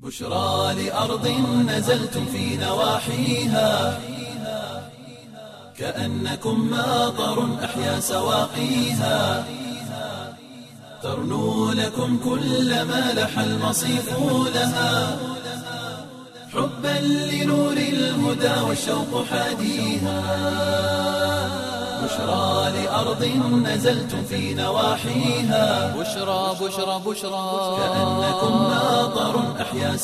بشرى لأرض نزلتم في نواحيها كأنكم ماطر أحيا سواقيها ترنو لكم كل ما لح المصيف لها حبا لنور الهدى والشوق حاديها بشرى لأرض نزلتم في نواحيها بشرى بشرى بشرى كأنكم ماطر أحيا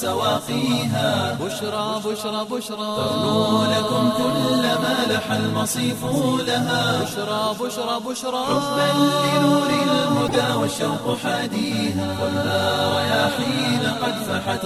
سواقيها بشرى بشرى بشرى ترنو لكم كل ما لح المصيف لها بشرى بشرى بشرى حبا لنور الهدى والشوق حاديها والنار رياحين قد فحت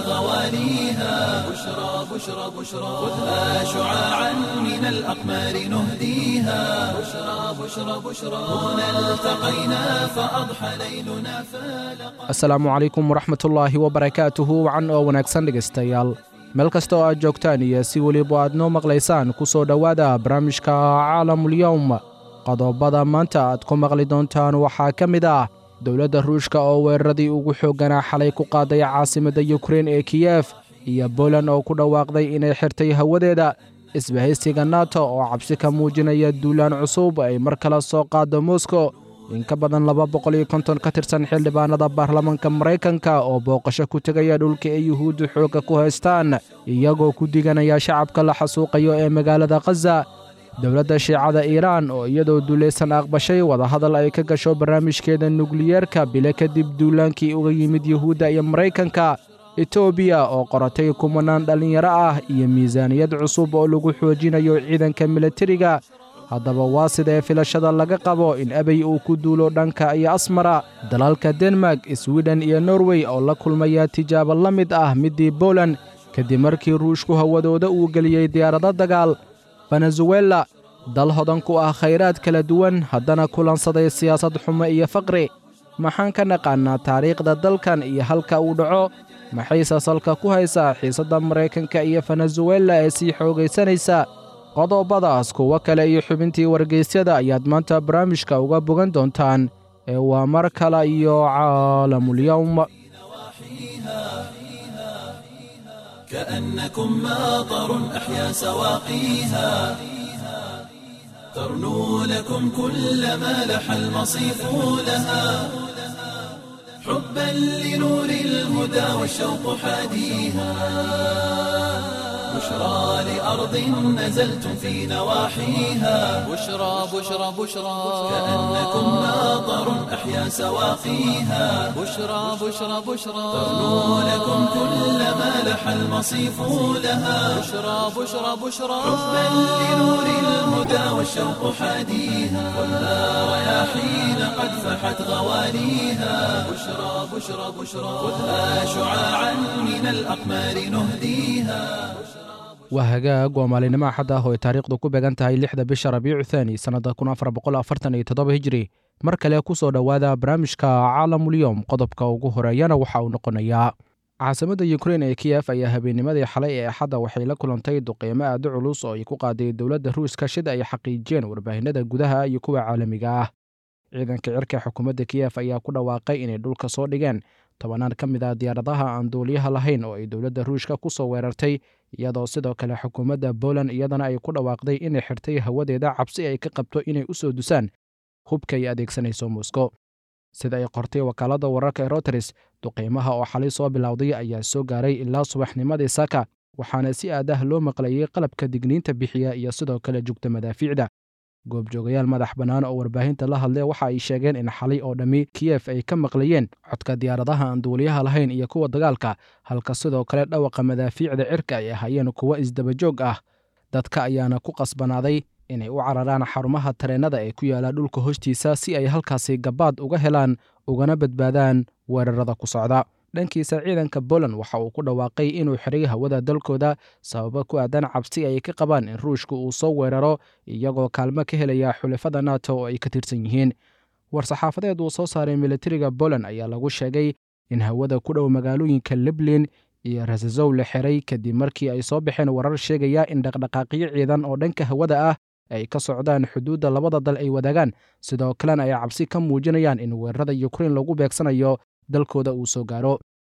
غواليها بشرى بشرى بشرى خذها شعاعا من الأقمار نهديها بشرى بشرى بشرى هنا التقينا فأضحى ليلنا فالقى asalaamu calaykum waraxmatullaahi wabarakaatuhu wacan oo wanaagsan dhegaystayaal meel kasta oo aad joogtaan iyo si weliba aad noo maqlaysaan ku soo dhowaada barnaamijka caalamulyowm qodobada maanta aad ku maqli doontaan waxaa ka mid ah dowladda ruushka oo weeraradii ugu xoogganaa xalay ku qaaday caasimadda yukrein ee kiyef iyo boland oo ku dhawaaqday inay xirtay hawadeeda isbahaysiga nato oo cabsi ka muujinaya duulaan cusub ay mar kale soo qaado moskow in ka badan laba boqol iyo konton ka tirsan xildhibaanada baarlamaanka maraykanka oo booqasho ku tegaya dhulka ay yuhuuddu xoogga ku haystaan iyagoo ku diganaya shacabka la xasuuqayo ee magaalada khaza dowladda shiicada iiraan oo iyadoo duulaysan aqbashay wadahadal ay ka gasho barnaamijkeeda nukliyeerka bile kadib duulaankii uga yimid yuhuudda iyo maraykanka etoobiya oo qoratay kumanaan dhallinyaro ah iyo miisaaniyad cusub oo lagu xoojinayo ciidanka milatariga haddaba waa sidee filashada laga qabo in abey uu ku duulo dhanka iyo asmara dalalka denmark swiden iyo norway oo la kulmaya tijaabo la mid ah middii boland kadib markii ruushku hawadooda uu geliyey diyaarado dagaal venezuela dal hodan ku ah khayraad kala duwan haddana kulansaday siyaasad xumo iyo faqri maxaan ka naqaannaa taariikhda dalkan iyo halka uu dhaco maxayse salka ku haysaa xiisadda maraykanka iyo venezuela ee sii xoogaysanaysa qodobadaas kuwo kale iyo xubintii wargeysyada ayaad maanta barnaamijka uga bogan doontaan ee waa mar kale iyo caalamulyowm كأنكم ماطر أحيا سواقيها ترنو لكم كل ما لح المصيف لها حبا لنور الهدى والشوق حاديها بشرى لأرض نزلتم في نواحيها بشرى بشرى بشرى كأنكم ماطر أحيا سواقيها بشرى بشرى بشرى ترنو لكم كل ما لح المصيف لها بشرى بشرى بشرى حبا لنور الهدى والشوق حاديها والنار رياحين قد فحت غواليها بشرى بشرى بشرى خذها شعاعا من الأقمار نهديها waa hagaag waa maalinimo axad ah oo ay taariikhdu ku beegan tahay lixda bisha rabiicu thaani sannadda kun afar boqol afartan iyo toddoba hijri mar kale ku soo dhowaada barnaamijka caalamulyowm qodobka ugu horeeyana waxa uu noqonayaa caasimadda yukrein ee kiyef ayaa habeennimadii xalay ee axadda waxay la kulantay duqeymo aada culus oo ay ku qaaday dowladda ruuska shid ay xaqiijiyeen warbaahinada gudaha iyo kuwa caalamiga ah ciidanka cirka xukuumadda kiyef ayaa ku dhawaaqay inay dhulka soo dhigeen tobanaan ka mid ah diyaaradaha aan duuliyaha lahayn oo ay dowladda ruushka ku soo weerartay iyadoo sidoo kale xukuumadda boland iyadana ay ku dhawaaqday inay xirtay hawadeeda cabsi ay ka qabto inay u soo dusaan hubka ay adeegsanayso moskow sida ay qortay wakaaladda wararka ee roteres duqeymaha oo xalay soo bilowday ayaa soo gaaray ilaa subaxnimadii saka waxaana si aad ah loo maqlayey qalabka digniinta bixiya iyo sidoo kale jugta madaafiicda goobjoogayaal madax bannaan oo warbaahinta la hadlay waxa ay sheegeen in xalay oo dhammi kiyef ay ka maqlayeen codka diyaaradaha aan duuliyaha lahayn iyo kuwa dagaalka halka sidoo kale dhawaqa madaafiicda cirka ay ahaayeen kuwo isdabajoog ah dadka ayaana ku qasbanaaday inay u cararaan xarumaha tareennada ee ku yaala dhulka hoostiisa si ay halkaasi gabaad uga helaan ugana badbaadaan weerarada ku socda dhankiisa ciidanka boland waxa uu ku dhawaaqay inuu xiray hawada dalkooda sababo ku aadan cabsi ay ka qabaan in ruushka uu soo weeraro iyagoo kaalmo ka helaya xulafada nato oo ay ka tirsan yihiin war-saxaafadeed uu soo saaray militariga boland ayaa lagu sheegay in hawada ku dhow magaalooyinka liblin iyo rasazow la xiray kadib markii ay soo baxeen warar sheegaya in dhaqdhaqaaqyo ciidan oo dhanka hawada ah ay ka socdaan xuduudda labada dal ay wadaagaan sidoo kalena ay cabsi ka muujinayaan in weerarada yukrain lagu beegsanayo dalkooda uu soo gaaro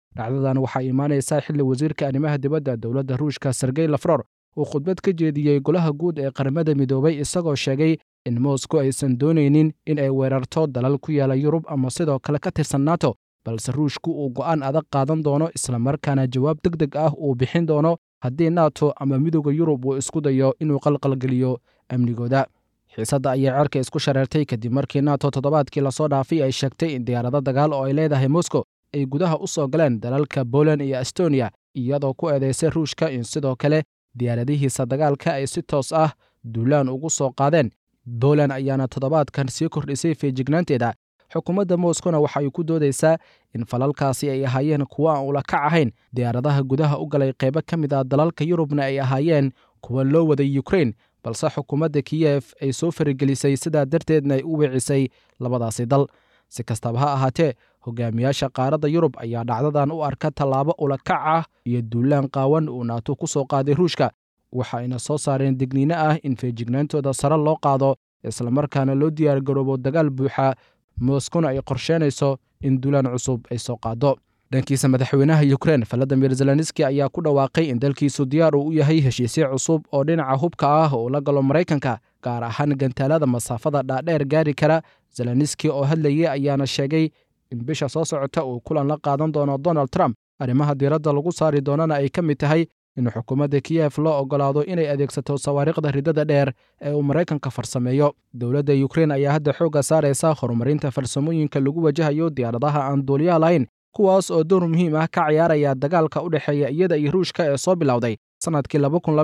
dhacdadan waxaa imaanaysaa xilli wasiirka arrimaha dibadda dowladda ruushka sergey lafror uu khudbad ka jeediyey golaha guud ee qaramada midoobay isagoo sheegay in moscow aysan doonaynin in ay weerarto dalal ku yaala yurub ama sidoo kale ka tirsan nato balse ruushku uu go'aan adag qaadan doono islamarkaana jawaab deg deg ah uu bixin doono haddii nato ama midooda yurub uu isku dayo inuu qalqalgeliyo amnigooda xiisadda ayaa cerka isku shareertay kadib markii nato toddobaadkii lasoo dhaafay ay sheegtay in diyaarado dagaal oo ay leedahay moscow ay gudaha u soo galeen dalalka poland iyo estonia iyadoo ku eedaysay ruushka in sidoo kale diyaaradihiisa dagaalka ay si toos ah duulaan ugu soo qaadeen poland ayaana toddobaadkan sii kordhisay feejignaanteeda xukuumadda moskowna waxa ay ku doodaysaa in falalkaasi ay ahaayeen kuwo aan ula kac ahayn diyaaradaha gudaha u galay qaybo ka mid ah dalalka yurubna ay ahaayeen kuwa loo waday ukrain balse xukuumadda kiyef ay soo faragelisay sidaa darteedna ay u weecisay labadaasi dal si kastaba ha ahaatee hogaamiyaasha qaaradda yurub ayaa dhacdadan u arka tallaabo ula kac ah iyo duulaan qaawan uu naato ku soo qaaday ruushka waxa ayna soo saareen digniino ah in feejignaantooda sare loo qaado islamarkaana loo diyaargaroobo dagaal buuxa moskowna ay qorsheynayso in duulaan cusub ay soo qaado dhankiisa madaxweynaha ukrein valadimir zelenski ayaa ku dhawaaqay in dalkiisu diyaar uu u yahay heshiisyo cusub oo dhinaca hubka ah uu la galo maraykanka gaar ahaan gantaalada masaafada dhaadheer gaari kara zelenski oo hadlayay ayaana sheegay in bisha soo socota uu kulan la qaadan doono donald trump arrimaha diiradda lagu saari doonana ay ka mid tahay in xukuumadda kiyef loo oggolaado inay adeegsato sawaariikhda ridada dheer ee uu maraykanka farsameeyo dowladda ukrein ayaa hadda xoogga saaraysa horumarinta farsamooyinka lagu wajahayo diyaaradaha aan duuliyaha lahayn kuwaas oo door muhiim ah ka ciyaaraya dagaalka u dhexeeya iyada iyo ruushka ee soo bilowday sannadkii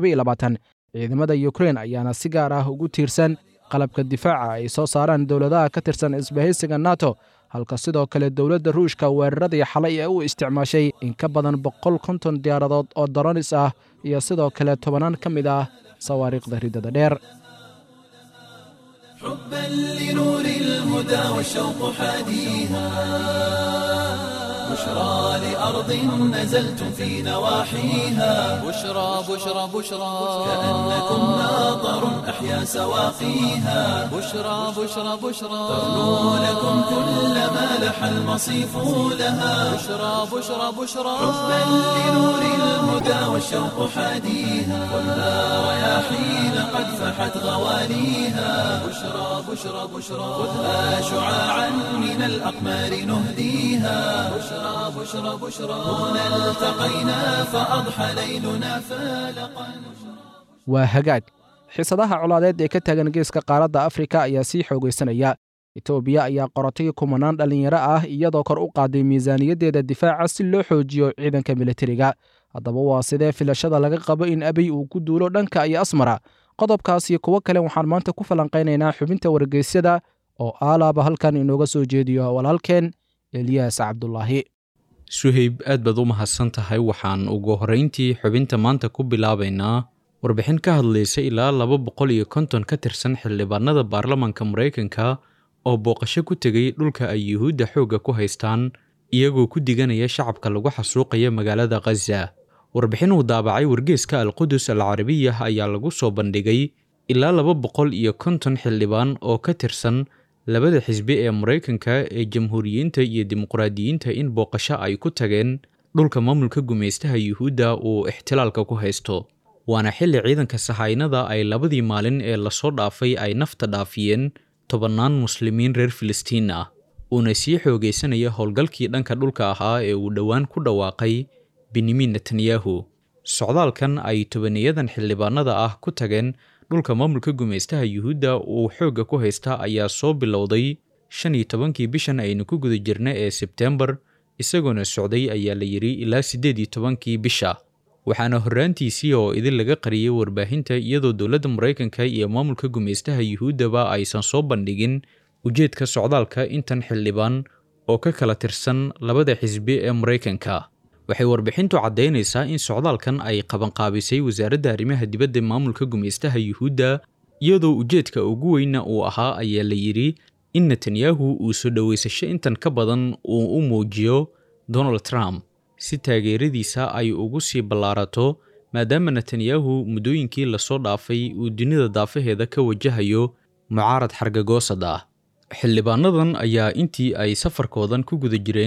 ciidamada ukrein ayaana si gaar ah ugu tiirsan qalabka difaaca ay soo saaraan dowladaha ka tirsan isbahaysiga nato halka sidoo kale dowladda ruushka weeraradii xalay ee u isticmaashay in ka badan boqol konton diyaaradood oo doronis ah iyo sidoo kale tobanaan ka mid ah sawaariikhda ridada dheer حبا لنور الهدى والشوق حاديها بشرى لأرض نزلتم في نواحيها بشرى بشرى بشرى كأنكم ناظر أحيا سواقيها بشرى بشرى بشرى تغنو لكم كل ما لح المصيف لها بشرى بشرى بشرى حبا لنور الهدى والشوق حاديها ولا رياحين قد فحت غواليها بشرى بشرى بشرى خذها شعاعا من الأقمار نهديها بشرى بشرى بشرى هنا التقينا فأضحى ليلنا فالقا waa hagaag xiisadaha colaadeed ee ka taagan geeska qaaradda afrika ayaa sii xoogaysanaya etoobiya ayaa qorotay kumanaan dhallinyaro ah iyadoo kor u qaaday miisaaniyaddeeda difaaca si loo xoojiyo ciidanka militariga haddaba waa sidee filashada laga qabo in abiy uu ku duulo dhanka iyo asmara qodobkaas iyo kuwo kale waxaan maanta ku falanqaynaynaa xubinta wargeysyada oo aalaaba halkan inooga soo jeediyo walaalkeen eliyaas cabdulaahi suhayb aad baad u mahadsan tahay waxaan ugu horrayntii xubinta maanta ku bilaabaynaa warbixin ka hadlaysa ilaa laba boqol iyo konton ka tirsan xildhibaanada baarlamanka maraykanka oo booqasho ku tegay dhulka ay yuhuudda xoogga ku haystaan iyagoo ku diganaya shacabka lagu xasuuqaya magaalada khaza warbixin uu daabacay wargeeska alqudus al carabiyah ayaa lagu soo bandhigay ilaa laba boqol iyo konton xildhibaan oo ka tirsan labada xisbi ee maraykanka ee jamhuuriyiinta iyo dimuqraadiyiinta in booqasho ay ku tageen dhulka maamulka gumaystaha yuhuudda uu ixtilaalka ku haysto waana xilli ciidanka sahaynada ay labadii maalin ee lasoo dhaafay ay nafta dhaafiyeen tobannaan muslimiin reer filistiin ah uuna sii xoogaysanaya howlgalkii dhanka dhulka ahaa ee uu dhowaan ku dhawaaqay benyamin netanyahu socdaalkan ay tobaniyadan xildhibaanada ah ku tageen dhulka maamulka gumaystaha yuhuudda uu xoogga ku haysta ayaa soo bilowday shan iyo tobankii bishan aynu ku guda jirna ee sebtembar isagoona socday ayaa la yidhi ilaa siddeed iyo tobankii bisha waxaana horraantiisii oo idin laga qariyay warbaahinta iyadoo dowladda maraykanka iyo maamulka gumaystaha yuhuuddaba aysan soo bandhigin ujeedka socdaalka intan xildhibaan oo ka kala tirsan labada xisbi ee maraykanka waxay warbixintu caddaynaysaa in socdaalkan ay qabanqaabisay wasaaradda arrimaha dibadda maamulka gumaystaha yuhuudda iyadoo ujeedka ugu weyna uu ahaa ayaa la yidhi in netanyahu uu soo dhoweysasho intan ka badan uu u muujiyo donald trump si taageeradiisa ay ugu sii ballaarato maadaama netanyahu muddooyinkii lasoo dhaafay uu dunida daafaheeda ka wajahayo mucaarad xargagoosad ah xildhibaanadan ayaa intii ay safarkoodan ku guda jireen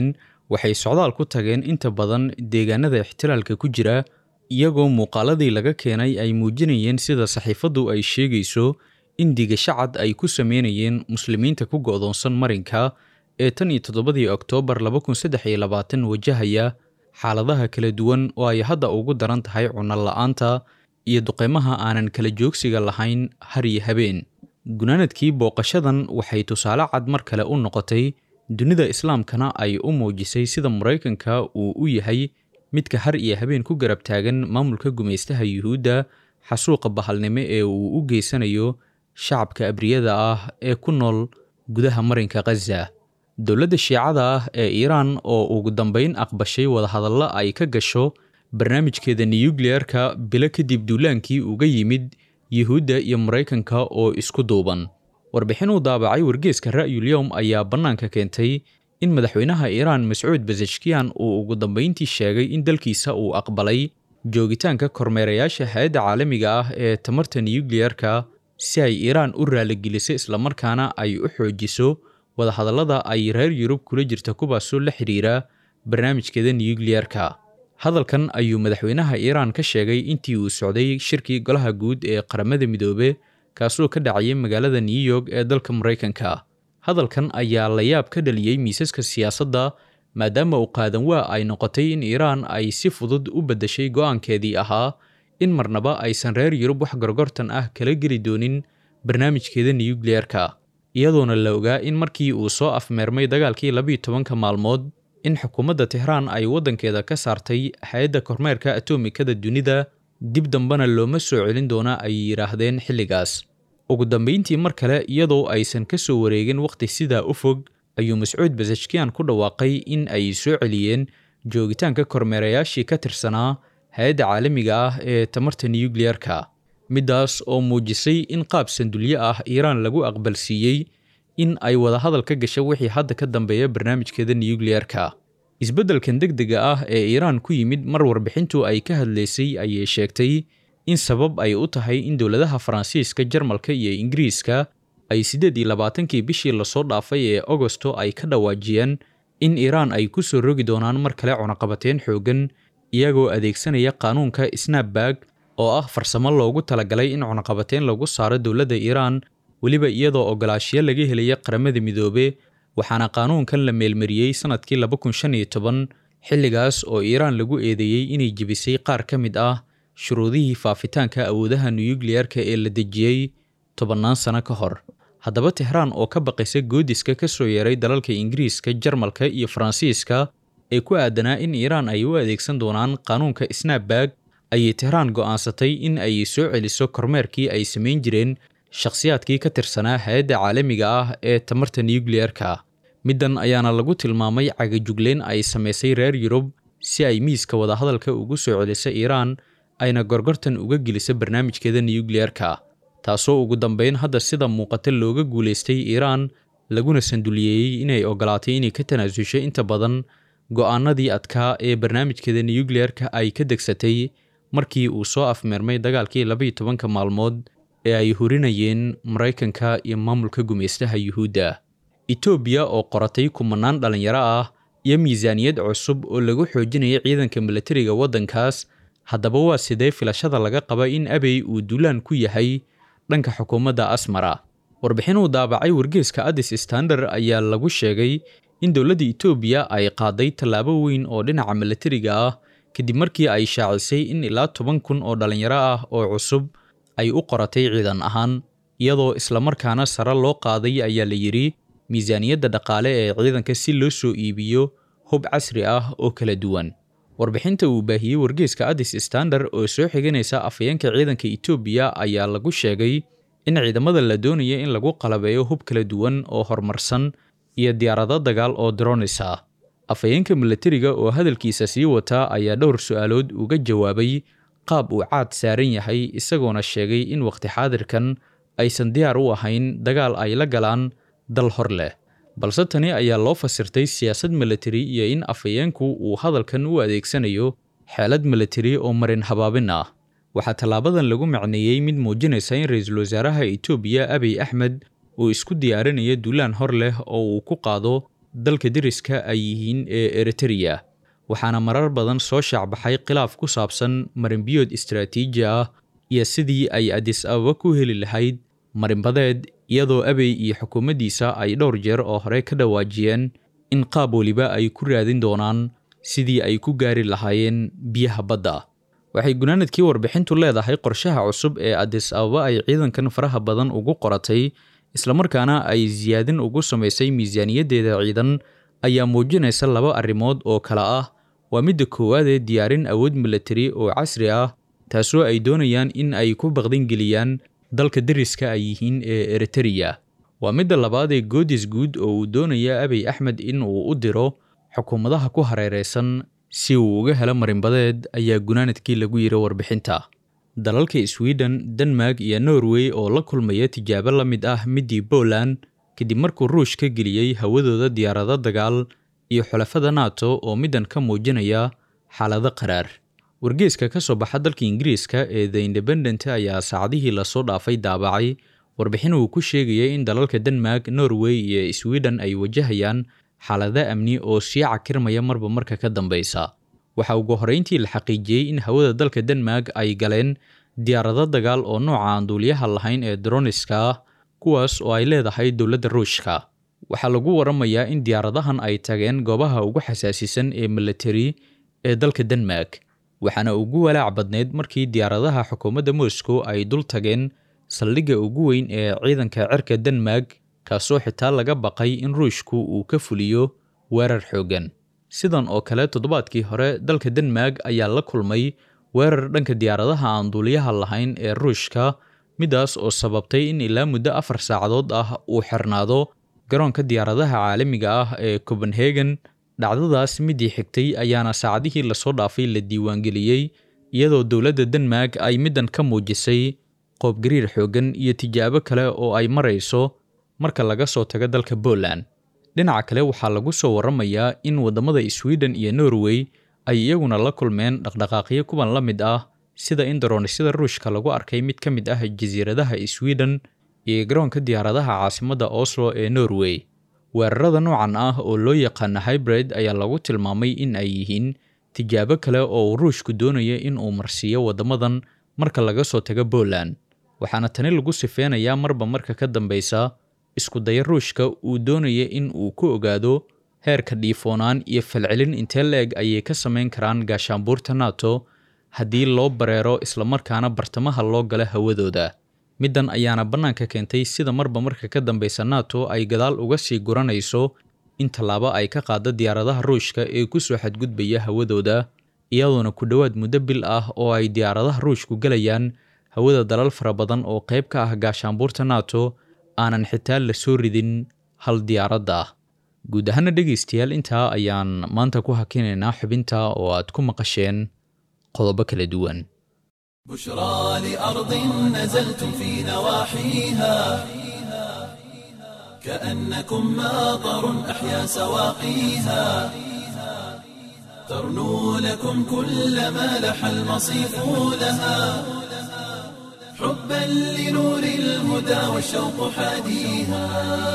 waxay socdaal ku tageen inta badan deegaanada ixtilaalka ku jira iyagoo muuqaaladii laga keenay ay muujinayeen sida saxiifaddu ay sheegayso in digashacad ay ku sameynayeen muslimiinta ku go'doonsan marinka ee tan iyo toddobadii oktoobar laba kun saddex iyo labaatan wajahaya xaaladaha kala duwan oo ay hadda ugu daran tahay cunno la'aanta iyo duqeymaha aanan kala joogsiga lahayn har iyo habeen gunaanadkii booqashadan waxay tusaale cad mar kale u noqotay dunida islaamkana ay u muujisay sida maraykanka uu u yahay midka har iyo habeen ku garab taagan maamulka gumaystaha yuhuudda xasuuqa bahalnimo ee uu u geysanayo shacabka abriyada ah ee ku nool gudaha marinka khaza dowladda shiicada ah ee iiraan oo ugu dambayn aqbashay wadahadallo ay ka gasho barnaamijkeeda nuyukliyeerka bilo kadib duulaankii uga yimid yuhuudda iyo maraykanka oo isku duuban warbixin uu daabacay wargeeska ra'yulyowm ayaa bannaanka keentay in madaxweynaha iiraan mascuud basashkiyan uu ugu dambayntii sheegay in dalkiisa uu aqbalay joogitaanka kormeerayaasha hay-adda caalamiga ah ee tamarta nuyukliyerka si ay iiraan u raaligeliso islamarkaana ay u xoojiso wadahadallada ay reer yurub kula jirta kuwaasoo la xidhiira barnaamijkeeda nuyukliyerka hadalkan ayuu madaxweynaha iiraan ka sheegay intii uu socday shirkii golaha guud ee qaramada midoobe kaasoo ka dhacayay magaalada new york ee dalka maraykanka hadalkan ayaa la yaab ka dhaliyey miisaska siyaasadda maadaama uu qaadan waa ay noqotay in iiraan ay si fudud u beddeshay go'aankeedii ahaa in marnaba aysan reer yurub wax gorgortan ah kala geli doonin barnaamijkeeda nuyukliyerka iyadoona la ogaa in markii uu soo afmeermay dagaalkii labiiyo tobanka maalmood in xukuumadda tehraan ay waddankeeda ka saartay hay-adda kormeerka atomikada dunida dib dambena looma soo celin doona ay yidhaahdeen xilligaas ugu dambayntii mar kale iyadoo aysan ka soo wareegin wakhti sidaa u fog ayuu mascuud basashkiyan ku dhawaaqay in ay soo celiyeen joogitaanka kormeerayaashii ka tirsanaa hay-adda caalamiga ah ee tamarta nuyukliyerka middaas oo muujisay in qaab sandulyo ah iiraan lagu aqbalsiiyey in ay wadahadal ka gasho wixii hadda ka dambeeya barnaamijkeeda nuyukliyerka isbeddelkan degdega ah ee iiraan ku yimid mar warbixintu ay ka hadlaysay ayay sheegtay in sabab ay u tahay in dowladaha faransiiska jarmalka iyo ingiriiska ay siddeed iyo labaatankii bishii lasoo dhaafay ee agosto ay ka dhawaajiyeen in iiraan ay ku soo rogi doonaan mar kale cunaqabateen xooggan iyagoo adeegsanaya qaanuunka snapbag oo ah farsamo loogu talagalay in cunaqabateen lagu saaro dowladda iiraan weliba iyadoo ogolaashiyo laga helaya qaramada midoobe waxaana qaanuunkan la meelmariyey sannadkii laba kun shan iyo toban xilligaas oo iiraan lagu eedeeyey inay jebisay qaar ka mid ah shuruudihii faafitaanka awoodaha nuyukliyerka ee la dejiyey tobannaan sano ka hor haddaba tehraan oo ka baqaysa goodiska ka soo yeeray dalalka ingiriiska jarmalka iyo faransiiska ee ku aadanaa in iiraan ay u adeegsan doonaan qaanuunka snapbag ayay tehraan go'aansatay in ay soo celiso kormeerkii ay samayn jireen shakhsiyaadkii ka tirsanaa hay-adda caalamiga ah ee tamarta nuyukliyerka middan ayaana lagu tilmaamay cagajugleyn ay samaysay reer yurub si ay miiska wadahadalka ugu soo celiso iiraan ayna gorgortan uga geliso barnaamijkeeda nuyukliyerka taasoo ugu dambayn hadda sida muuqata looga guulaystay iiraan laguna sanduliyeeyey inay ogolaatay inay ka tanaasusho inta badan go'aanadii adkaa ee barnaamijkeeda nuyukliyerka ay ka degsatay markii uu soo afmeermay dagaalkii labaiyo tobanka maalmood ee ay hurinayeen maraykanka iyo maamulka gumaystaha yuhuudda etoobiya oo qoratay kumanaan dhallinyaro ah iyo miisaaniyad cusub oo lagu xoojinaya ciidanka milatariga waddankaas haddaba waa sidee filashada laga qaba in abey uu duulaan ku yahay dhanka xukuumadda asmara warbixin uu daabacay wargeeska addis standard ayaa lagu sheegay in dowladda etoobiya ay qaaday tallaabo weyn oo dhinaca milatariga ah kadib markii ay shaacisay in ilaa toban kun oo dhallinyaro ah oo cusub ay u qoratay ciidan ahaan iyadoo islamarkaana sare loo qaaday ayaa la yidhi miisaaniyadda dhaqaale ee ciidanka si loo soo iibiyo hub casri ah oo kala duwan warbixinta uu baahiyey wargeeska addis standard oo soo xiganaysa afhayeenka ciidanka etoobiya ayaa lagu sheegay in ciidamada la doonaya in lagu qalabeeyo hub kala duwan oo horumarsan iyo diyaarado dagaal oo dronis ah afhayeenka milatariga oo hadalkiisa sii wata ayaa dhowr su-aalood uga jawaabay qaab uu caad saaran yahay isagoona sheegay in wakhti xaadirkan aysan diyaar u ahayn dagaal ay la galaan dal hor leh balse tani ayaa loo fasirtay siyaasad milatari iyo in afhayeenku uu hadalkan u adeegsanayo xeelad milatari oo marin habaabin ah waxaa tallaabadan lagu macneeyey mid muujinaysa in ra-iisul wasaaraha etoobiya abiy axmed uu isku diyaarinaya duulaan hor leh oo uu ku qaado dalka deriska ay yihiin ee eritreya waxaana marar badan soo shaacbaxay khilaaf ku saabsan marinbiyood istaraatiiji ah iyo sidii ay adis ababa ku heli lahayd marinbadeed iyadoo abey iyo xukuumaddiisa ay dhowr jeer oo hore ka dhawaajiyeen in qaab weliba ay ku raadin doonaan sidii ay ku gaari lahaayeen biyaha badda waxay gunaanadkii warbixintu leedahay qorshaha cusub ee adis ababa ay ciidankan faraha badan ugu qoratay islamarkaana ay siyaadin ugu samaysay miisaaniyaddeeda ciidan ayaa muujinaysa laba arrimood oo kale ah waa midda koowaad ee diyaarin awood milatari oo casri ah taasoo ay doonayaan in ay ku baqdingeliyaan dalka deriska ay yihiin ee eritreya waa midda labaad ee goodis guud oo uu doonaya abiy axmed in uu u diro xukuumadaha ku hareeraysan si uu uga helo marinbadeed ayaa gunaanadkii lagu yiri warbixinta dalalka sweden denmark iyo norway oo la kulmaya tijaabo la mid ah middii poland kadib markuu ruush ka geliyey hawadooda diyaarado dagaal iyo xulafada nato oo middan ka muujinaya xaalado qaraar wargeeska ka soo baxa dalka ingiriiska ee the independent ayaa saacadihii lasoo dhaafay daabacay warbixin uu ku sheegayay in dalalka denmark norway iyo sweden ay wajahayaan xaalado amni oo sii cakirmaya marba marka ka dambeysa waxaa ugu horreyntii la xaqiijiyey in hawada dalka denmark ay galeen diyaarado dagaal oo nooca aan duuliyaha lahayn ee droniska ah kuwaas oo ay leedahay dowladda ruushka waxaa lagu waramayaa in diyaaradahan ay tageen goobaha ugu xasaasisan ee milatari ee dalka denmark waxaana ugu walaac badneyd markii diyaaradaha xukuumadda moscow ay dul tageen saldhigga ugu weyn ee ciidanka cirka denmark kaasoo xitaa laga baqay in ruushku uu ka fuliyo weerar xooggan sidan oo kale toddobaadkii hore dalka denmark ayaa la kulmay weerar dhanka diyaaradaha aan duuliyaha lahayn ee ruushka midaas oo sababtay in ilaa muddo afar saacadood ah uu xirnaado garoonka diyaaradaha caalamiga ah ee copenhagen dhacdadaas midii xigtay ayaana saacadihii lasoo dhaafay la diiwaangeliyey iyadoo dowladda denmark ay middan ka muujisay qoobgariir xooggan iyo tijaabo kale oo ay marayso marka laga soo tago dalka poland dhinaca kale waxaa lagu soo waramayaa in waddamada sweden iyo norway ay iyaguna la kulmeen dhaqdhaqaaqyo kuwan la mid ah sida in daroonisada ruushka lagu arkay mid ka mid ah jasiiradaha sweden iyo garoonka diyaaradaha caasimadda oslo ee norway weerarada noocan ah oo loo yaqaana hybrid ayaa lagu tilmaamay in ay yihiin tijaabo kale oo uu ruushku doonaya in uu marsiiyo waddamadan marka laga soo tago poland waxaana tani lagu sifeynayaa marba marka ka dambeysa isku daya ruushka uu doonaya in uu ku ogaado heerka dhiifoonaan iyo falcelin intee la-eg ayay ka samayn karaan gaashaanbuurta nato haddii loo bareero islamarkaana bartamaha loo gala hawadooda middan ayaana bannaanka keentay sida marba marka ka dambeysa nato ay gadaal uga sii guranayso in tallaabo ay ka qaado diyaaradaha ruushka ee ku soo xadgudbaya hawadooda iyadoona ku dhowaad muddo bil ah oo ay diyaaradaha ruushku gelayaan hawada dalal fara badan oo qayb ka ah gaashaanbuurta nato aanan xitaa la soo ridin hal diyaaradda ah guud ahaana dhegaystayaal intaa ayaan maanta ku hakinaynaa xubinta oo aad ku maqasheen qodobo kala duwan بشرى لأرض نزلتم في نواحيها كأنكم ماطر أحيا سواقيها ترنو لكم كل ما لح المصيف لها حبا لنور الهدى والشوق حاديها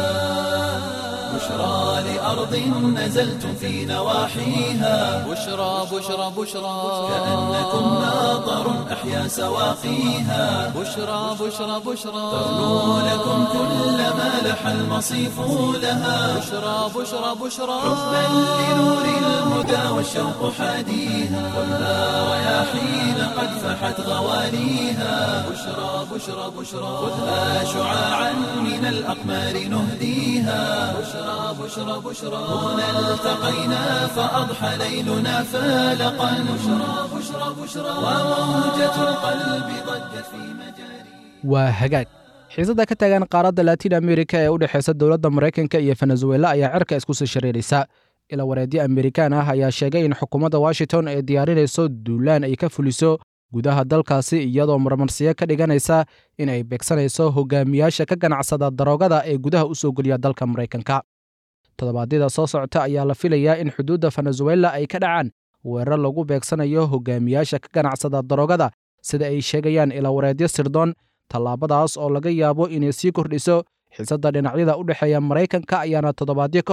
بشرى لأرض نزلتم في نواحيها بشرى بشرى بشرى كأنكم ماطر أحيا سواقيها بشرى بشرى بشرى ترنو لكم كل ما لح المصيف لها بشرى بشرى بشرى حبا لنور الهدى والشوق حاديها خذها رياحين قد فحت غواليها بشرى بشرى بشرى خذها شعاعا من الأقمار نهديها بشرى بشرى بشرى هنا التقينا فأضحى ليلنا فالقا بشرى بشرى بشرى وموجة القلب ضجت في مجاري waa hagaag xiisada ka taagan qaaradda latiin amerika ee u dhexeysa dowladda maraykanka iyo venezuela ayaa cirka isku sii shareeraysa ila wareedyo amerikaan ah ayaa sheegay in xukuumadda washington ay diyaarinayso duulaan ay ka fuliso gudaha dalkaasi iyadoo marmarsiyo ka dhiganaysa in ay beegsanayso hogaamiyaasha ka ganacsada daroogada ee gudaha u soo geliya dalka maraykanka toddobaadyada soo socota ayaa la filayaa in xuduudda venezuela ay ka dhacaan weerar lagu beegsanayo hogaamiyaasha ka ganacsada daroogada sida ay sheegayaan ilawareedyo sirdoon tallaabadaas oo laga yaabo inay sii kordhiso xiisadda dhinacyada u dhexeeya maraykanka ayaana toddobaadyo ka hor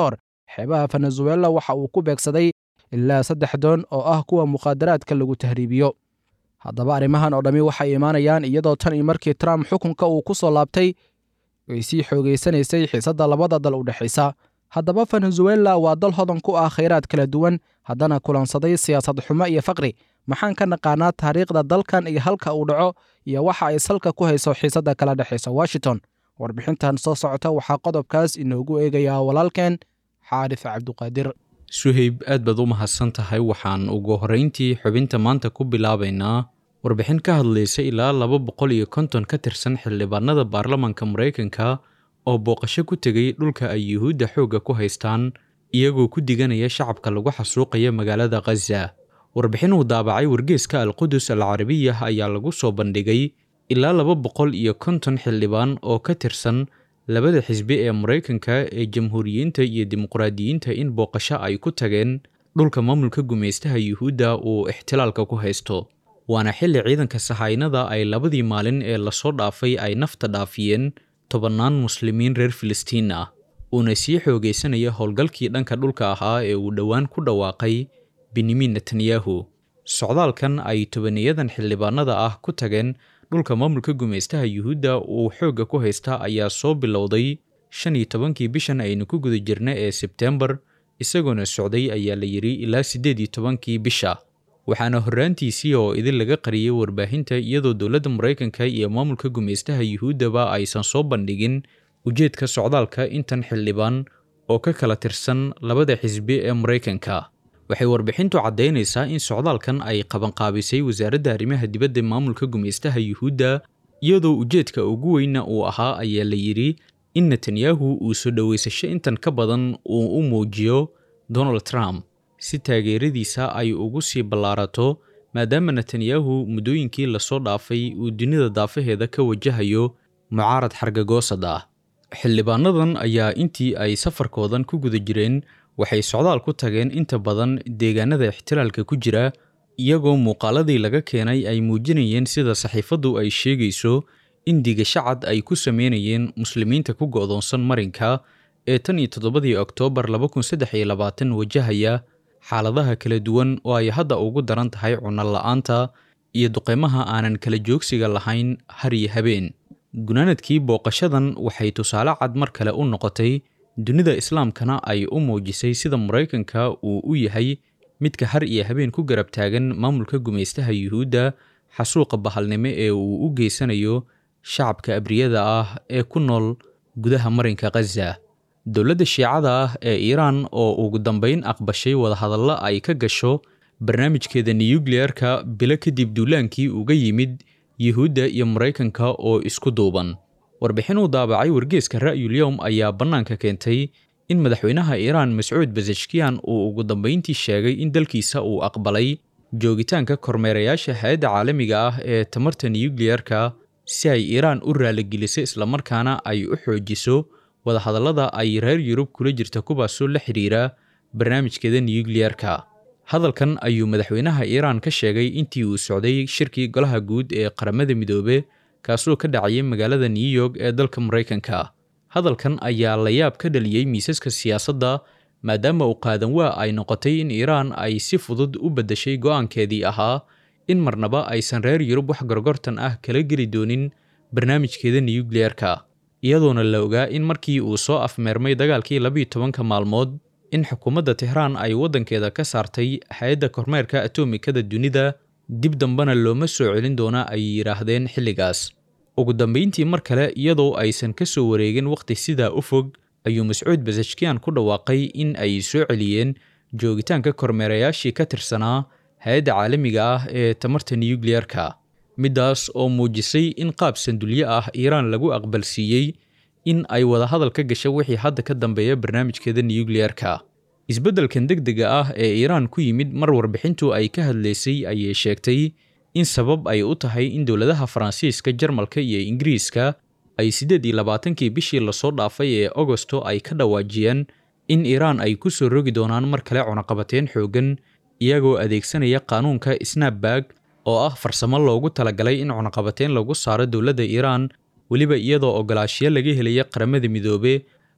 xeebaha venezuela waxa uu ku beegsaday ilaa saddex doon oo ah kuwa mukhaadaraadka lagu tahriibiyo haddaba arrimahan oo dhammi waxay imaanayaan iyadoo tan iyo markii trump xukunka uu ku soo laabtay ay sii xoogaysanaysay xiisadda labada dal u dhexaysa haddaba venezuela waa dal hodan ku ah khayraad kala duwan haddana kulansaday siyaasad xumo iyo faqri maxaan ka naqaanaa taariikhda dalkan iyo halka uu dhaco iyo waxa ay salka ku hayso xiisadda kala dhexaysa washington warbixintan soo socota waxaa qodobkaas inoogu eegayaa walaalkeen xaarif cabduqaadir suhayb aad baad u mahadsan tahay waxaan ugu horrayntii xubinta maanta ku bilaabaynaa warbixin ka hadlaysa ilaa laba boqol iyo konton ka tirsan xildhibaanada baarlamaanka maraykanka oo booqasho ku tegay dhulka ay yuhuudda xoogga ku haystaan iyagoo ku diganaya shacabka lagu xasuuqaya magaalada khaza warbixin uu daabacay wargeeska alqudus al carabiyah ayaa lagu soo bandhigay ilaa laba boqol iyo konton xildhibaan oo ka tirsan labada xisbi ee maraykanka ee jamhuuriyiinta iyo dimuqraadiyiinta in booqasho ay ku tageen dhulka maamulka gumaystaha yuhuudda uu ixtilaalka ku haysto waana xilli ciidanka sahaynada ay labadii maalin ee lasoo dhaafay ay nafta dhaafiyeen tobannaan muslimiin reer filistiin ah uuna sii xoogaysanaya howlgalkii dhanka dhulka ahaa ee uu dhowaan ku dhawaaqay benyamin netanyahu socdaalkan ay tobaniyadan xildhibaanada ah ku tageen dhulka maamulka gumaystaha yuhuudda uu xoogga ku haysta ayaa soo bilowday shan iyo tobankii bishan aynu ku guda jirna ee sebtembar isagoona socday ayaa la yidhi ilaa siddeed iyo tobankii bisha waxaana horraantiisii oo idin laga qariyay warbaahinta iyadoo dowladda maraykanka iyo maamulka gumaystaha yuhuuddaba aysan soo bandhigin ujeedka socdaalka intan xildhibaan oo ka kala tirsan labada xisbi ee maraykanka waxay warbixintu caddaynaysaa in socdaalkan ay qabanqaabisay wasaaradda arrimaha dibadda maamulka gumaystaha yuhuudda iyadoo ujeedka ugu weyna uu ahaa ayaa la yidhi in netanyahu uu soo dhoweysasho intan ka badan uu u muujiyo donald trump si taageeradiisa ay ugu sii ballaarato maadaama netanyahu muddooyinkii lasoo dhaafay uu dunida daafaheeda ka wajahayo mucaarad xargagoosad ah xildhibaanadan ayaa intii ay safarkoodan ku guda jireen waxay socdaal ku tageen inta badan deegaanada ixtilaalka ku jira iyagoo muuqaaladii laga keenay ay muujinayeen sida saxiifaddu ay sheegayso in digashacad ay ku sameynayeen muslimiinta ku go'doonsan marinka ee tan iyo toddobadii oktoobar laba kun saddex iyo labaatan wajahaya xaaladaha kala duwan oo ay hadda ugu daran tahay cunno la'aanta iyo duqeymaha aanan kala joogsiga lahayn har iyo habeen gunaanadkii booqashadan waxay tusaale cad mar kale u noqotay dunida islaamkana ay u muujisay sida maraykanka uu u yahay midka har iyo habeen ku garab taagan maamulka gumaystaha yuhuudda xasuuqa bahalnimo ee uu u geysanayo shacabka abriyada ah ee ku nool gudaha marinka khaza dowladda shiicada ah ee iiraan oo ugu dambayn aqbashay wadahadallo ay ka gasho barnaamijkeeda nuyukliyeerka bilo kadib duulaankii uga yimid yuhuudda iyo maraykanka oo isku duuban warbixin uu daabacay wargeeska ra'yulyowm ayaa bannaanka keentay in madaxweynaha iiraan mascuud basashkiyan uu ugu dambayntii sheegay in dalkiisa uu aqbalay joogitaanka kormeerayaasha hay-adda caalamiga ah ee tamarta nuyukliyerka si ay iiraan u raaligeliso islamarkaana ay u xoojiso wadahadallada ay reer yurub kula jirta kuwaasoo la xidhiira barnaamijkeeda nuyukliyerka hadalkan ayuu madaxweynaha iiraan ka sheegay intii uu socday shirkii golaha guud ee qaramada midoobe kaasoo ka dhacayay magaalada new york ee dalka maraykanka hadalkan ayaa la yaab ka dhaliyey miisaska siyaasadda maadaama uu qaadan waa ay noqotay in iiraan ay si fudud u beddeshay go'aankeedii ahaa in marnaba aysan reer yurub wax gorgortan ah kala geli doonin barnaamijkeeda nuyukliyerka iyadoona la ogaa in markii uu soo afmeermay dagaalkii labiyo tobanka maalmood in xukuumadda tehraan ay waddankeeda ka saartay hay-adda kormeerka atomikada dunida dib dambena looma soo celin doona ay yidhaahdeen xilligaas ugu dambayntii mar kale iyadoo aysan ka soo wareegin wakhti sidaa u fog ayuu mascuud basashkiyan ku dhawaaqay in ay soo celiyeen joogitaanka kormeerayaashii ka tirsanaa hay-adda caalamiga ah ee tamarta nuyukliyerka middaas oo muujisay in qaab sandulye ah iiraan lagu aqbalsiiyey in ay wadahadal ka gasho wixii hadda ka dambeeya barnaamijkeeda nuyukliyerka isbeddelkan degdega ah ee iiraan ku yimid mar warbixintu ay ka hadlaysay ayay sheegtay in sabab ay u tahay in dowladaha faransiiska jarmalka iyo ingiriiska ay siddeed iyo labaatankii bishii lasoo dhaafay ee agosto ay ka dhawaajiyeen in iiraan ay ku soo rogi doonaan mar kale cunaqabateen xooggan iyagoo adeegsanaya qaanuunka snapbag oo ah farsamo loogu talagalay in cunaqabateen lagu saaro dowladda iiraan weliba iyadoo ogolaashiyo laga helaya qaramada midoobe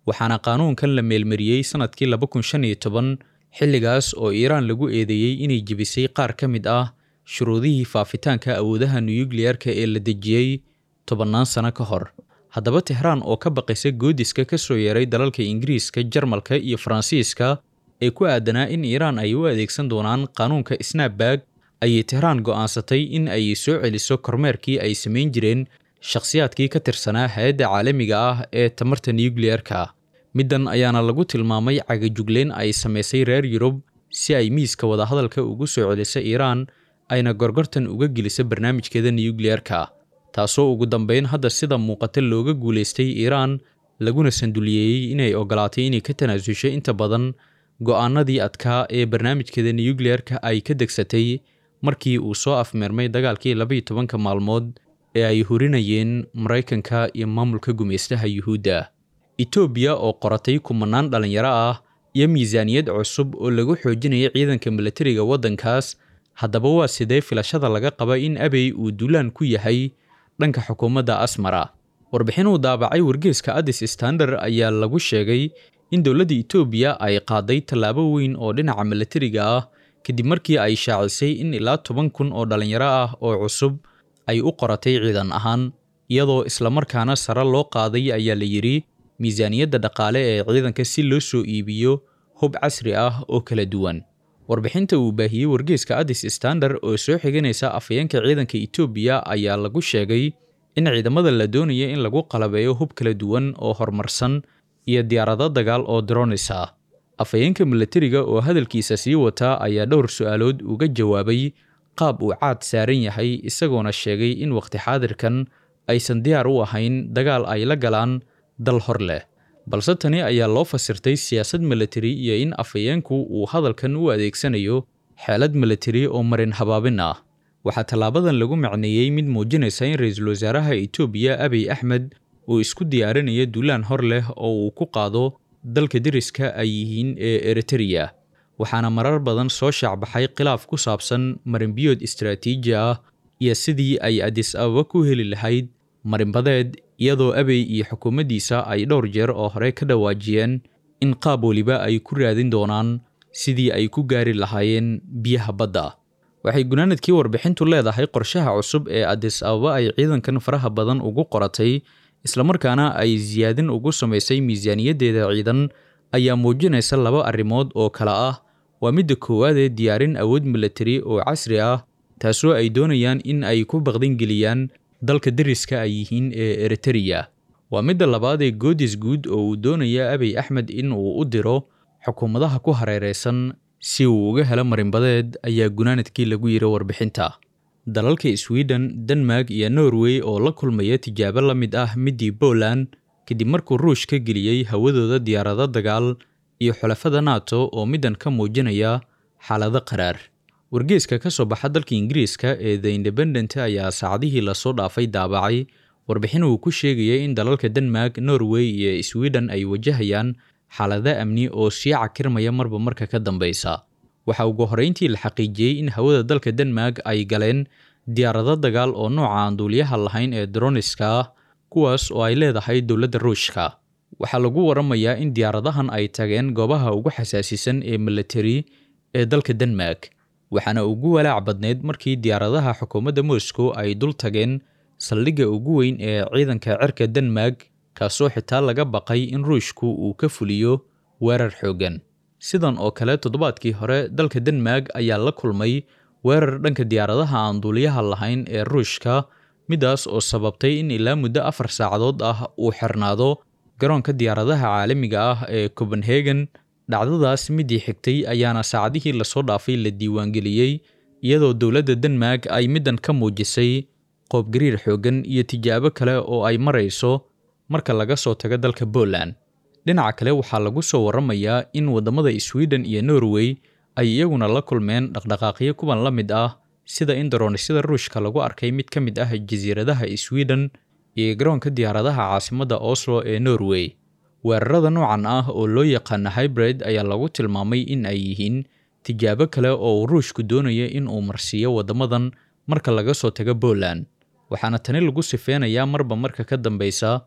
waxaana qaanuunkan la meelmariyey sannadkii laba kun shan iyo toban xilligaas oo iiraan lagu eedeeyey inay jebisay qaar ka mid ah shuruudihii faafitaanka awoodaha nuyukliyarka ee la dejiyey tobannaan sano ka hor haddaba tehraan oo ka baqaysa goodiska ka soo yeeray dalalka ingiriiska jarmalka iyo faransiiska ee ku aadanaa in iiraan ay u adeegsan doonaan qaanuunka snapbag ayay tehraan go'aansatay in ay soo celiso kormeerkii ay samayn jireen shakhsiyaadkii ka tirsanaa hay-adda caalamiga ah ee tamarta nuyukliyarka middan ayaana lagu tilmaamay cagajugleen ay samaysay reer yurub si ay miiska wadahadalka ugu soo celisa iiraan ayna gorgortan uga gelisa barnaamijkeeda nuyukliyarka taasoo ugu dambayn hadda sida muuqata looga guulaystay iiraan laguna sanduliyeeyey inay ogolaatay inay ka tanaasusho inta badan go'aanadii adkaa ee barnaamijkeeda nuyukliyarka ay ka degsatay markii uu soo afmeermay dagaalkii labaiyo tobanka maalmood ee ay hurinayeen maraykanka iyo maamulka gumaystaha yuhuudda etoobiya oo qoratay kumanaan dhallinyaro ah iyo miisaaniyad cusub oo lagu xoojinaya ciidanka milatariga waddankaas haddaba waa sidee filashada laga qaba in abey uu duulaan ku yahay dhanka xukuumadda asmara warbixin uu daabacay wargeeska addis standard ayaa lagu sheegay in dowladda etoobiya ay qaaday tallaabo weyn oo dhinaca milatariga ah kadib markii ay shaacisay in ilaa toban kun oo dhallinyaro ah oo cusub ay u qoratay ciidan ahaan iyadoo islamarkaana sare loo qaaday ayaa la yidhi miisaaniyadda dhaqaale ee ciidanka si loo soo iibiyo hub casri ah oo kala duwan warbixinta uu baahiyey wargeeska addis standard oo soo xiganaysa afhayeenka ciidanka etoobiya ayaa lagu sheegay in ciidamada la doonaya in lagu qalabeeyo hub kala duwan oo horumarsan iyo diyaarado dagaal oo dronis ah afhayeenka milatariga oo hadalkiisa sii wataa ayaa dhowr su-aalood uga jawaabay qaab uu caad saaran yahay isagoona sheegay in wakhti xaadirkan aysan diyaar u ahayn dagaal ay la galaan dal hor leh balse tani ayaa loo fasirtay siyaasad milatari iyo in afhayeenku uu hadalkan u adeegsanayo xeelad milatari oo marin habaabin ah waxaa tallaabadan lagu macneeyey mid muujinaysa in ra-iisul wasaaraha etoobiya abiy axmed uu isku diyaarinayo duulaan hor leh oo uu ku qaado dalka deriska ay yihiin ee eritereya waxaana marar badan soo shaacbaxay khilaaf ku saabsan marinbiyood istaraatiiji ah iyo sidii ay adis ababa ku heli lahayd marinbadeed iyadoo abey iyo xukuumaddiisa ay dhowr jeer oo hore ka dhawaajiyeen in qaab weliba ay ku raadin doonaan sidii ay ku gaari lahaayeen biyaha badda waxay gunaanadkii warbixintu leedahay qorshaha cusub ee adis ababa ay ciidankan faraha badan ugu qoratay islamarkaana ay siyaadin ugu samaysay miisaaniyaddeeda ciidan ayaa muujinaysa laba arrimood oo kale ah waa midda koowaadee diyaarin awood milatari oo casri ah taasoo ay doonayaan in ay ku baqdingeliyaan dalka deriska ay yihiin ee eritereya waa midda labaad ee goodis guud oo uu doonaya abiy axmed in uu u diro xukuumadaha ku hareeraysan si uu uga helo marinbadeed ayaa gunaanadkii lagu yiri warbixinta dalalka sweden denmark iyo norway oo la kulmaya tijaabo la mid ah middii poland kadib markuu ruush ka geliyey hawadooda diyaarado dagaal iyo xulafada nato oo middan ka muujinaya xaalado qaraar wargeeska ka soo baxa dalka ingiriiska ee the independent ayaa saacadihii lasoo dhaafay daabacay warbixin uu ku sheegayay in dalalka denmark norway iyo sweden ay wajahayaan xaalado amni oo sii cakirmaya marba marka ka dambeysa waxaa ugu horreyntii la xaqiijiyey in hawada dalka denmark ay galeen diyaarado dagaal oo nooca aan duuliyaha lahayn ee droniska ah kuwaas oo ay leedahay dowladda ruushka waxaa lagu waramayaa in diyaaradahan ay tageen goobaha ugu xasaasisan ee milatari ee dalka denmark waxaana ugu walaac badneyd markii diyaaradaha xukuumadda moscow ay dul tageen saldhigga ugu weyn ee ciidanka cirka denmark kaasoo xitaa laga baqay in ruushku uu ka fuliyo weerar xooggan sidan oo kale toddobaadkii hore dalka denmark ayaa la kulmay weerar dhanka diyaaradaha aan duuliyaha lahayn ee ruushka midaas oo sababtay in ilaa muddo afar saacadood ah uu xirnaado garoonka diyaaradaha caalamiga ah ee copenhagen dhacdadaas midii xigtay ayaana saacadihii lasoo dhaafay la diiwaangeliyey iyadoo dowladda denmark ay middan ka muujisay qoobgariir xooggan iyo tijaabo kale oo ay marayso marka laga soo tago dalka poland dhinaca kale waxaa lagu soo waramayaa in waddamada sweden iyo norway ay iyaguna la kulmeen dhaqdhaqaaqyo kuwan la mid ah sida in daroonisada ruushka lagu arkay mid ka mid ah jasiiradaha sweden iyo garoonka diyaaradaha caasimadda oslo ee norway weerarada noocan ah oo loo yaqaana hybrid ayaa lagu tilmaamay in ay yihiin tijaabo kale oo uu ruushku doonaya in uu marsiiyo waddamadan marka laga soo tago poland waxaana tani lagu sifeynayaa marba marka ka dambeysa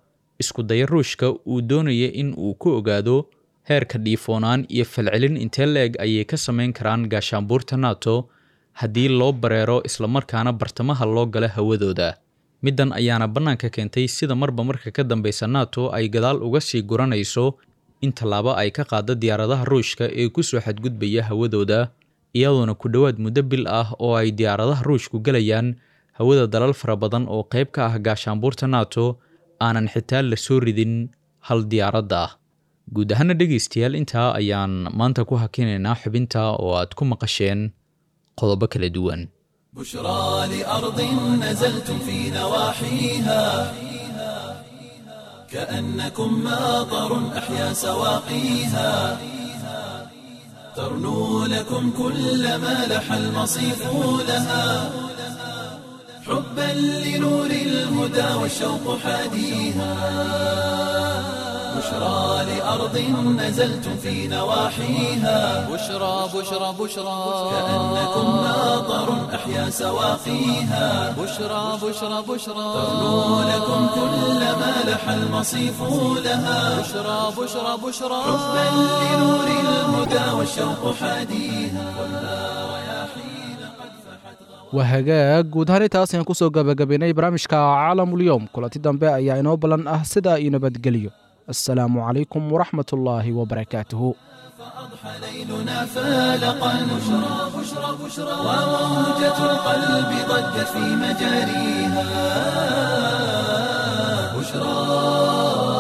isku daya ruushka uu doonaya in uu ku ogaado heerka dhiifoonaan iyo falcelin intee la-eg ayay ka samayn karaan gaashaanbuurta nato haddii loo bareero islamarkaana bartamaha loo gala hawadooda middan ayaana bannaanka keentay sida marba marka ka dambeysa nato ay gadaal uga sii guranayso in tallaabo ay ka qaado diyaaradaha ruushka ee ku soo xadgudbaya hawadooda iyadoona ku dhowaad muddo bil ah oo ay diyaaradaha ruushku gelayaan hawada dalal fara badan oo qayb ka ah gaashaanbuurta nato aanan xitaa la soo ridin hal diyaaradda ah guud ahaana dhegaystayaal intaa ayaan maanta ku hakinaynaa xubinta oo aad ku maqasheen qodobo kala duwan بشرى لأرض نزلتم في نواحيها كأنكم ماطر أحيا سواقيها ترنو لكم كل ما لح المصيف لها حبا لنور الهدى والشوق حاديها بشرى لأرض نزلتم في نواحيها بشرى بشرى بشرى كأنكم ماطر أحيا سواقيها بشرى بشرى بشرى ترنو لكم كل ما لح المصيف لها بشرى بشرى بشرى حبا لنور الهدى والشوق حاديها waa hagaag guud ahaan intaas ayaan kusoo gabagabaynay barnaamijka caalamulyoom kulanti dambe ayaa inoo ballan ah sidaa iyo nabadgelyo assalaamu calaykum waraxmat ullaahi wabarakaatuhu أضحى ليلنا فالقا بشرى بشرى بشرى وموجة القلب ضجت في مجاريها بشرى